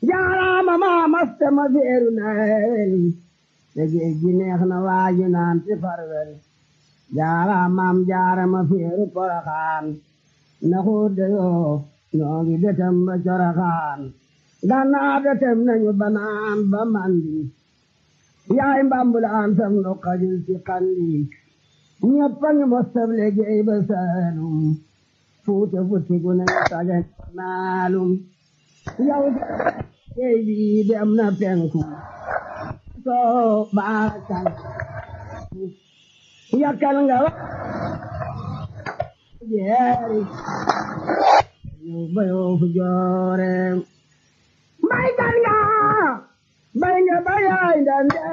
jaaraama maa maste ma feeru nawel te géej gi neex na waaji naan ti farwel jaaraamaam jaarama feeru poroxaan na xuude yoo ñoo ngi detem ba coroxaan gannaaw detem nañu banaan ba mandi yaay mbambulaan sam nu xajul ci xandi ñëpp a ngi mostab liggéey ba saalum fuute futti gu ne saga naalum yow géej bi dem na penku soo baakal yakkal nga wa jeeri yow bayoo fu joore mbay kan nga bay nga bayaay ndande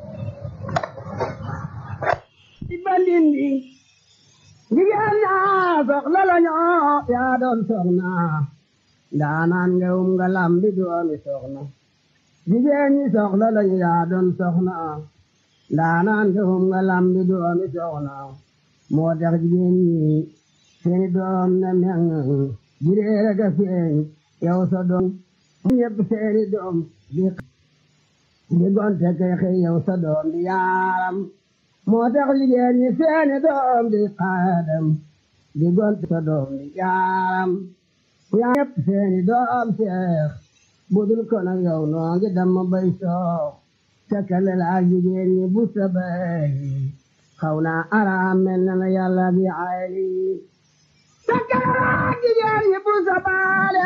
di bandindi jigéen ñaa soxla la ñoo yaa doon soxna ndaanaan nga um nga lambi doomi soxna jigéen ñi soxla la ñu yaa doon soxna ndaanaan nga um nga lambi doomi soxna moo tax jigéen ñi seeni doom na meŋ jireere ga feeñ yow sa doom ñëpp seeni doom di di gonte kay xëy yow sa doom di yaaram moo tax jigéen ñi seeni doom di xaadam di gonte sa doom di yaaram yaa ñëpp seeni doom seex budul ko nag yow noo ngi dam bay soox tekkale la ak jigéen ñi bu sa bay xaw naa araam mel na la yàlla gi ayli tekkale la ak jigéen ñi bu sa baale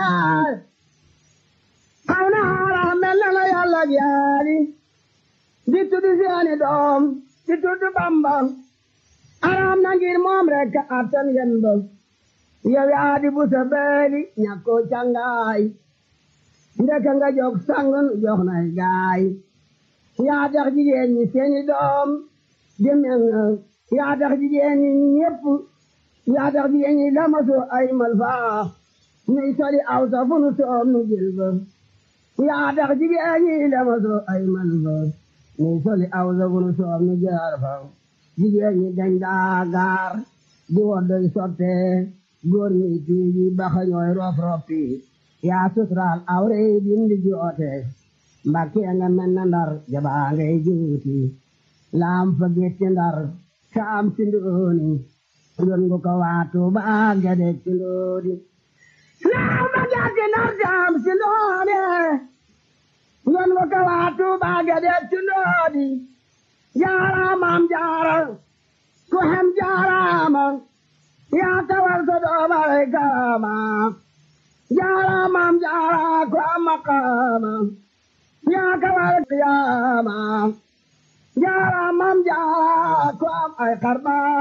xaw naa araam mel na la yàlla gi ayli di tudd seeni doom di tudd Bamba araam na ngir moom rek attan yen ba yow yaa di bu sa beeli ñàkkoo cangaay ndeka nga jog sangun jox nay gaay yaa tax jigéen ñi seeni doom demen yaa tax jigéen ñi ñépp yaa tax jigéen ñi lamaso ay malfaa nuy soli aw sa fu nu soom nu jël ba yaa tax jigéen ñi lamaso ay malfaa nuy soli aw sa fu nu soom nu jaar fa jigéen ñi dañ daa gaar di woddoy sotte góor ñi tiigi baxa ñooy rof roppi yaa suturaal awre dindi joote mbakke nga mel na ndar jabaa ngay juuti laam fa getti ndar saam si ndooni yon ngu ko waatu baa gade ci ndoodi laam fa getti ndar saam si ndooni yon ngu ko waatu baa gade ci ndoodi jaaraamam jaara ku hem jaaraama yaa tawal sa doomare kaama jaaraamam jaara ku am maqaama yaa kawal qiyaama jaaraamam jaara ku am ay xarba